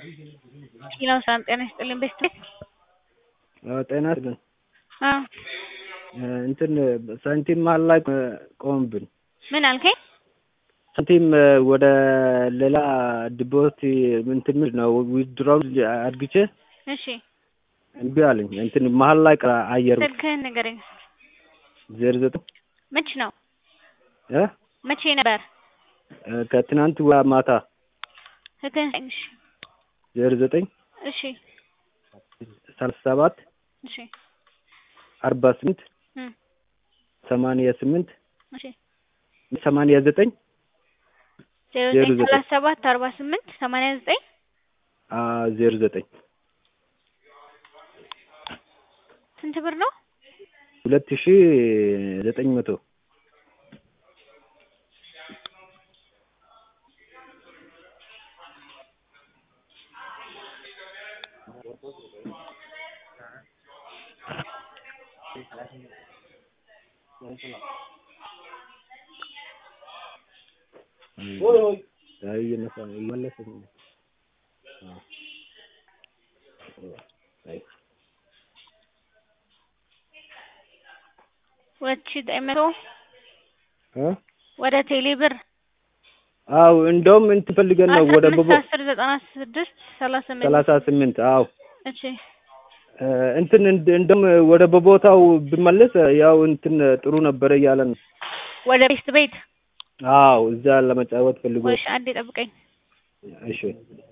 ሌላው ሰላም ጤና ይስጥልኝ። ቤስት ጤና ይስጥልኝ። አዎ እንትን ሳንቲም መሀል ላይ ቆምብን። ምን አልከኝ? ሳንቲም ወደ ሌላ ዲፖት እንትን ምንድን ነው ዊዝድሮው አድርግቼ እሺ እምቢ አለኝ። እንትን መሀል ላይ ቀ- አየር ስልክህን ንገረኝ። ዜሮ ዘጠኝ መች ነው? እ መቼ ነበር? ከትናንት ወ- ማታ ስልክህን ስጠኝ። እሺ ዜሮ ዘጠኝ እሺ ሰላሳ ሰባት እሺ አርባ ስምንት እም ሰማንያ ስምንት እሺ ሰማንያ ዘጠኝ ዜሮ ዜሮ ዘጠኝ ዘጠኝ ሰላሳ ሰባት አርባ ስምንት ሰማንያ ዘጠኝ ዜሮ ዘጠኝ ስንት ብር ነው? ሁለት ሺ ዘጠኝ መቶ አይ እየነሳ ነው እየመለሰ ነው። አይ ሁለት ሺህ ዘጠኝ መቶ እ ወደ ቴሌ ብር አው እንደውም እንትን ፈልገን ነው ወደ አስራ ቦቦ አምስት አስር ዘጠና ስድስት ሰላሳ ስምንት ሰላሳ ስምንት አው እሺ እ እንትን እንድ- እንደውም ወደ በቦታው ብመለስ ያው እንትን ጥሩ ነበረ እያለ ነው። ወደ ቤስት ቤት አው እዛ ለመጫወት ፈልጎ ወይሽ አንዴ ጠብቀኝ። እሺ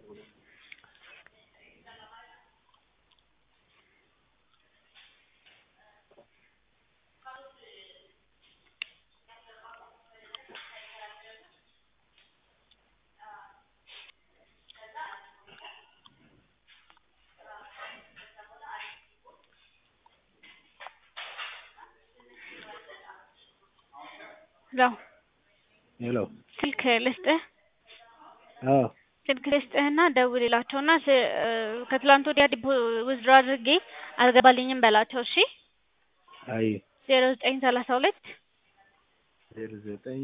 ለው ሄሎ ስልክ ልስጥህ አዎ ስልክ ልስጥህና ደውልላቸውና ስ- እ ከትላንት ወዲያ ዲፖ ዊዝድሮ አድርጌ አልገባልኝም በላቸው። እሺ አይ ዜሮ ዘጠኝ ሰላሳ ሁለት ዜሮ ዘጠኝ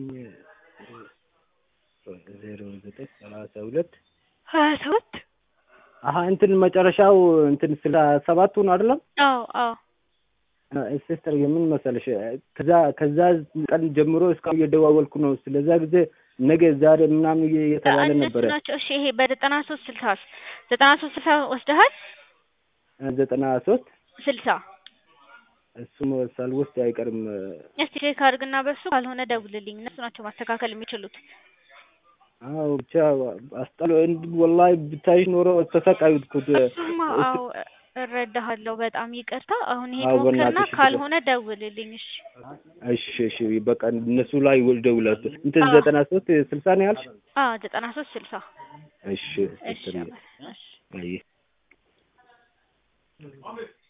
ዜሮ ዘጠኝ ሰላሳ ሁለት ሀያ ሰባት አሀ እንትን መጨረሻው እንትን ስለ ሰባቱን አይደለም አዎ አዎ ሲስተር የምን መሰለሽ ከዛ ከዛ ቀን ጀምሮ እስካሁን እየደዋወልኩ ነው። ስለዛ ጊዜ ነገ ዛሬ ምናምን እየ- እየተባለ እነሱ ነበረ። ናቸው። እሺ ይሄ በዘጠና ሶስት ስልሳ ዘጠና ሶስት ስልሳ ወስደሃል? ዘጠና ሶስት ስልሳ እሱም ሳልወስድ አይቀርም። እስቲ ቼክ አድርግና በሱ ካልሆነ ደውልልኝ። እነሱ ናቸው ማስተካከል የሚችሉት። አዎ ብቻ አስጠሎ እንድ ወላሂ ብታይሽ ኖሮ ተሰቃዩት። እሱማ አዎ እረዳሃለሁ። በጣም ይቅርታ። አሁን ይሄ አዎ፣ ሞክርና በእናትሽ ካልሆነ ደውልልኝ። እሺ እሺ እሺ በቃ እነሱ ላይ ደውላት። እንትን አዎ። ዘጠና ሶስት ስልሳ ነው ያልሽ? አዎ ዘጠና ሶስት ስልሳ እሺ እሺ ሲስተር አባ- እሺ አይ